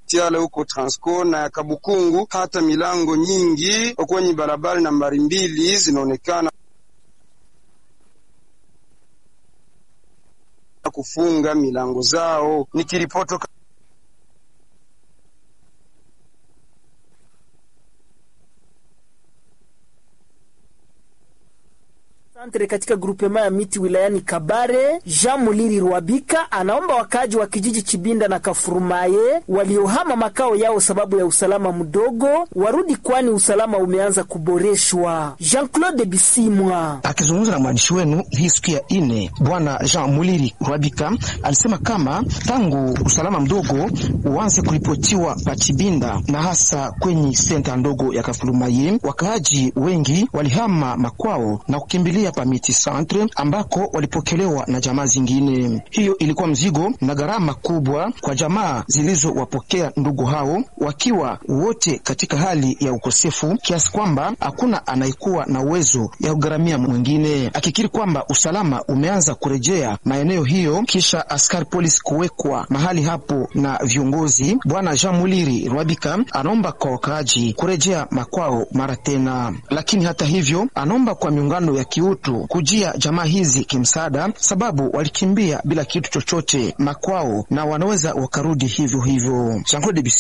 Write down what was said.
tiale huko Transco na ya Kabukungu, hata milango nyingi kwenye barabara nambari mbili zinaonekana kufunga milango zao. Nikiripoto Santre katika grupema ya miti wilayani Kabare, Jean Muliri Rwabika anaomba wakaaji wa kijiji Chibinda na Kafurumaye waliohama makao yao sababu ya usalama mdogo warudi, kwani usalama umeanza kuboreshwa. Jean-Claude Bisimwa akizungumza na mwandishi wenu hii siku ya ine, bwana Jean Muliri Rwabika alisema kama tangu usalama mdogo uanze kuripotiwa pa Chibinda na hasa kwenye senta ndogo ya Kafurumaye, wakaaji wengi walihama makwao na kukimbilia pa miti centre ambako walipokelewa na jamaa zingine. Hiyo ilikuwa mzigo na gharama kubwa kwa jamaa zilizowapokea ndugu hao, wakiwa wote katika hali ya ukosefu kiasi kwamba hakuna anayekuwa na uwezo ya kugharamia mwingine, akikiri kwamba usalama umeanza kurejea maeneo hiyo kisha askari polisi kuwekwa mahali hapo na viongozi. Bwana Jean Muliri Rwabika anaomba kwa wakaaji kurejea makwao mara tena, lakini hata hivyo anaomba kwa miungano ya kiutu kujia jamaa hizi kimsaada, sababu walikimbia bila kitu chochote makwao na wanaweza wakarudi hivyo hivyo.